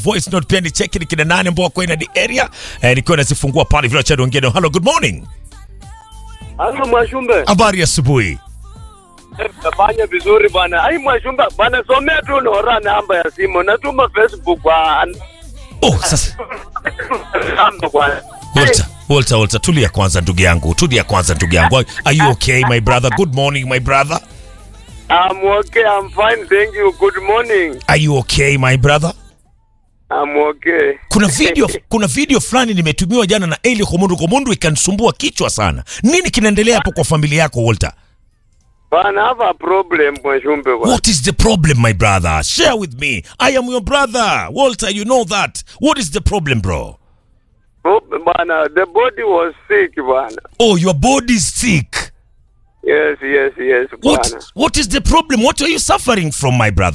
voice note pia ni cheki ni kina nane ambao wako in the area eh, nikiwa nazifungua pale vile cha ongea hello good morning Halo Mwashumbe, habari ya asubuhi nafanya vizuri bwana. Ai Mwashumbe, bwana somea tu Nora namba ya simu, natuma Facebook kwa oh sasa namba bwana. Walter, Walter, Walter, tulia kwanza ndugu yangu, tulia kwanza ndugu yangu. Are you okay my brother? Good morning my brother. I'm okay, I'm fine, thank you. Good morning. Are you okay my brother? I'm okay. Kuna video, kuna video fulani nimetumiwa jana na Eli Komundu Komundu ikanisumbua kichwa sana. Nini kinaendelea hapo kwa familia yako Walter? Bwana, I have a problem Mwashumbe bwana. What is the problem my brother? Share with me. I am your brother. Walter, you know that. What is the problem bro? Pro- Bwana, the body was sick bwana. Oh, your body is sick. Yes, yes, yes What bwana. what is the problem? What are you suffering from my brother?